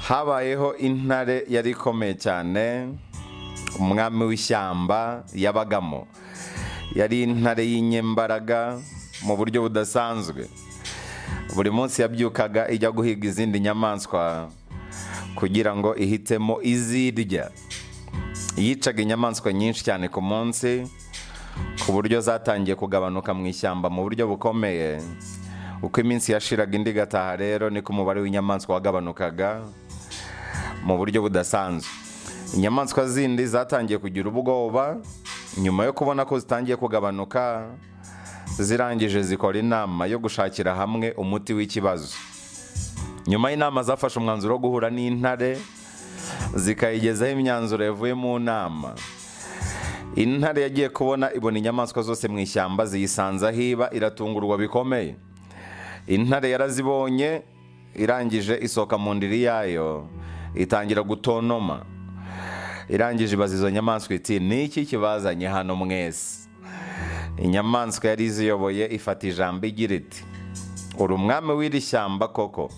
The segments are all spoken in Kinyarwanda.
habayeho intare yari ikomeye cyane umwami w'ishyamba yabagamo yari intare y'inyembaraga mu buryo budasanzwe buri munsi yabyukaga ijya guhiga izindi nyamaswa kugira ngo ihitemo izirya yicaga inyamaswa nyinshi cyane ku munsi ku buryo zatangiye kugabanuka mu ishyamba mu buryo bukomeye uko iminsi yashiraga indi igataha rero niko umubare w'inyamaswa wagabanukaga mu buryo budasanzwe inyamaswa zindi zatangiye kugira ubwoba nyuma yo kubona ko zitangiye kugabanuka zirangije zikora inama yo gushakira hamwe umuti w'ikibazo nyuma y'inama zafashe umwanzuro wo guhura n'intare zikayigezaho imyanzuro yavuye mu nama intare yagiye kubona ibona inyamaswa zose mu ishyamba ziyisanza hiba iratungurwa bikomeye intare yarazibonye irangije isohoka mu ndiri yayo itangira gutonoma irangije ibaza izo nyamaswa iti niki kibazanye hano mwese inyamaswa yari iziyoboye ifata ijambo igira iti uri umwami w'iri shyamba koko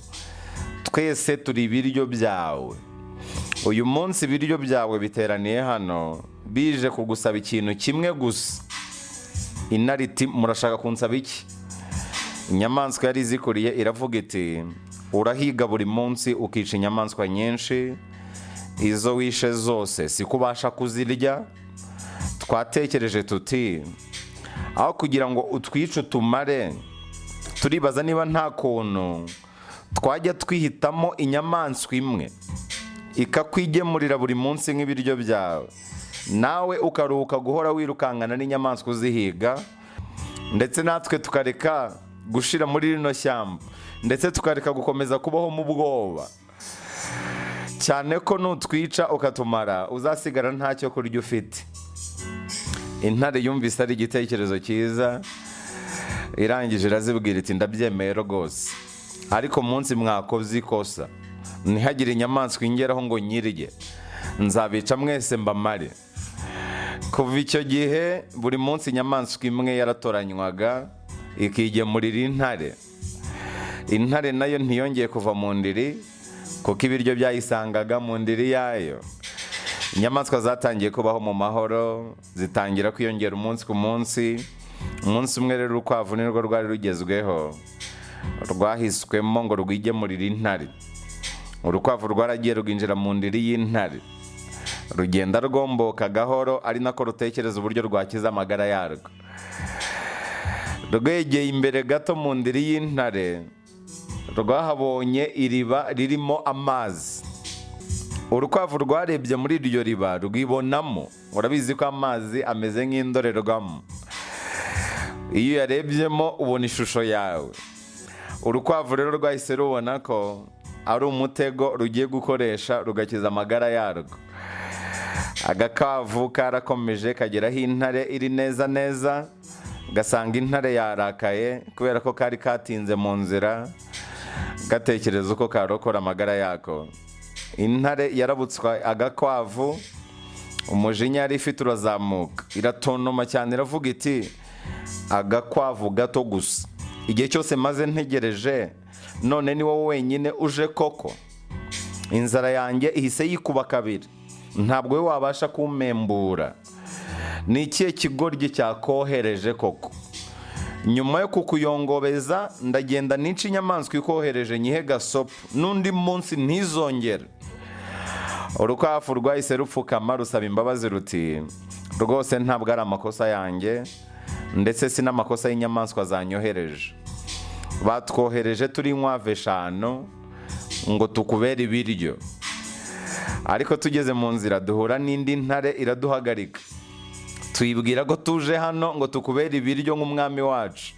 twese turi ibiryo byawe uyu munsi ibiryo byawe biteraniye hano bije kugusaba ikintu kimwe gusa intare iti murashaka kunsaba iki inyamaswa yari izikuriye iravuga iti urahiga buri munsi ukica inyamaswa nyinshi izo wishe zose si ko ubasha kuzirya twatekereje tuti aho kugira ngo utwice utumare turibaza niba nta kuntu twajya twihitamo inyamaswa imwe ikakwigemurira buri munsi nk'ibiryo byawe nawe ukaruhuka guhora wirukankana n'inyamaswa uzihiga ndetse natwe tukareka gushira muri rino shyamba ndetse tukareka gukomeza kubaho mu bwoba cyane ko nutwica ukatumara uzasigara ntacyo kurya ufite intare yumvise ari igitekerezo cyiza irangije irazibwira iti ndabyemeye rwose ariko munsi mwakoze ikosa ntihagire inyamaswa ingeraho ngo nyirye nzabica mwese mbamare kuva icyo gihe buri munsi inyamaswa imwe yaratoranywaga ikigemurira intare intare nayo ntiyongeye kuva mu ndiri kuko ibiryo byayisangaga mu ndiri yayo inyamaswa zatangiye kubaho mu mahoro zitangira kwiyongera umunsi ku munsi umunsi umwe rero urukwavu nirwo rwari rugezweho rwahiswemo ngo rwigemurire intare urukwavu rwaragiye rwinjira mu ndiri y'intare rugenda rwomboka gahoro ari nako rutekereza uburyo rwakiza amagara yarwo rwegeye imbere gato mu ndiri y'intare rwahabonye iriba ririmo amazi urukwavu rwarebye muri iryo riba rwibonamo urabizi ko amazi ameze nk'indorerwamo iyo uyarebyemo ubona ishusho yawe urukwavu rero rwahise rubona ko ari umutego rugiye gukoresha rugakiza amagara yarwo agakavu karakomeje kageraho intare iri neza neza gasanga intare yarakaye kubera ko kari katinze mu nzira gatekereza uko karokora amagara yako intare yarabutswa agakwavu umujinya yari ifite urazamuka iratontoma cyane iravuga iti agakwavu gato gusa igihe cyose maze ntegereje none ni wowe wenyine uje koko inzara yanjye ihise yikuba kabiri ntabwo we wabasha kumembura ni ikihe kigoryi cyakohereje koko nyuma yo kukuyongobeza ndagenda n'inshi inyamaswa ikohereje nyihe gasopo n'undi munsi ntizongere urukwavu rwahise rupfukama rusaba imbabazi ruti rwose ntabwo ari amakosa yanjye ndetse si n'amakosa y'inyamaswa zanyohereje batwohereje turi inkwavu eshanu ngo tukubere ibiryo ariko tugeze mu nzira duhura n'indi ntare iraduhagarika tuyibwira ko tuje hano ngo tukubere ibiryo nk'umwami wacu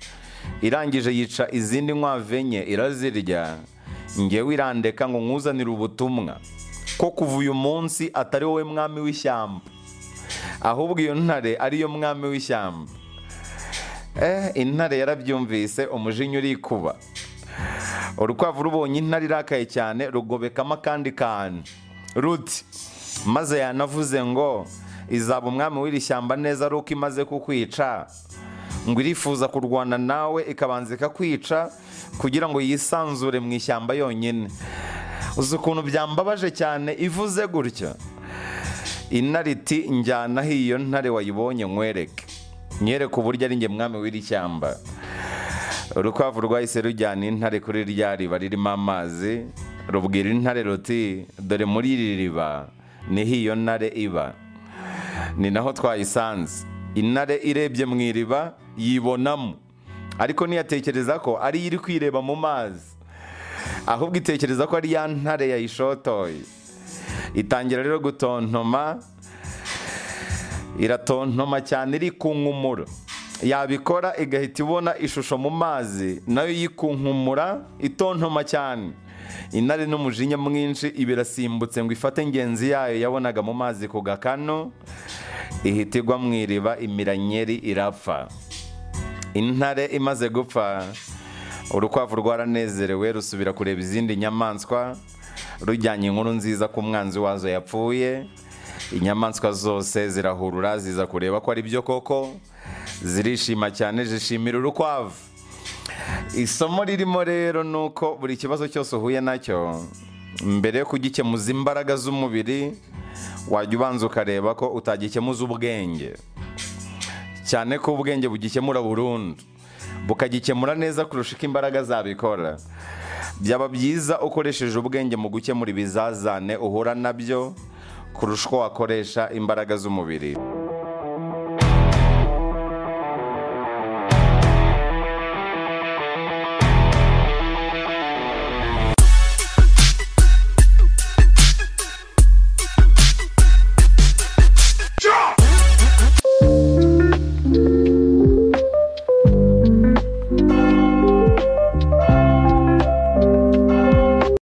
irangije yica izindi nkwavu enye irazirya ngewe irandeka ngo nkuzanire ubutumwa ko kuva uyu munsi atari wowe mwami w'ishyamba ahubwo iyo ntare ariyo mwami w'ishyamba intare yarabyumvise umujinya urikuba urukwavu rubonye intare irakaye cyane rugobekamo akandi kantu ruti maze yanavuze ngo izaba umwami w'iri shyamba neza ari uko imaze kukwica ngo irifuza kurwana nawe ikabanza ikakwica kugira ngo yisanzure mu ishyamba yonyine uzi ukuntu byambabaje cyane ivuze gutya intare iti njyanaho iyo ntare wayibonye nkwereke nyereke uburyo ari njye mwami w'iri shyamba urukwavu rwahise rujyana intare kuri rya riba ririmo amazi rubwira intare ruti dore muri iri riba niho iyo ntare iba ni naho twayisanze intare irebye mu iriba yibonamo ariko ntiyatekereza ko ari iyo iri kwireba mu mazi ahubwo itekereza ko ari ya ntare yayishotoye itangira rero gutontoma iratontoma cyane iri kunkumura yabikora igahita ibona ishusho mu mazi nayo yikunkumura itontoma cyane intare n'umujinya mwinshi ibirasimbutse ngo ifate ngenzi yayo yabonaga mu mazi ku gakano ihita igwa mu iriba imiranyeri irapfa intare imaze gupfa urukwavu rwaranezerewe rusubira kureba izindi nyamaswa rujyanye inkuru nziza ku mwanzi wazo yapfuye inyamaswa zose zirahurura ziza kureba ko ari byo koko zirishima cyane zishimira urukwavu isomo ririmo rero ni uko buri kibazo cyose uhuye nacyo mbere yo kugikemuza imbaraga z'umubiri wajya ubanza ukareba ko utagikemuza ubwenge cyane ko ubwenge bugikemura burundu bukagikemura neza kurusha uko imbaraga zabikora byaba byiza ukoresheje ubwenge mu gukemura ibizazane uhura nabyo kurusha uko wakoresha imbaraga z'umubiri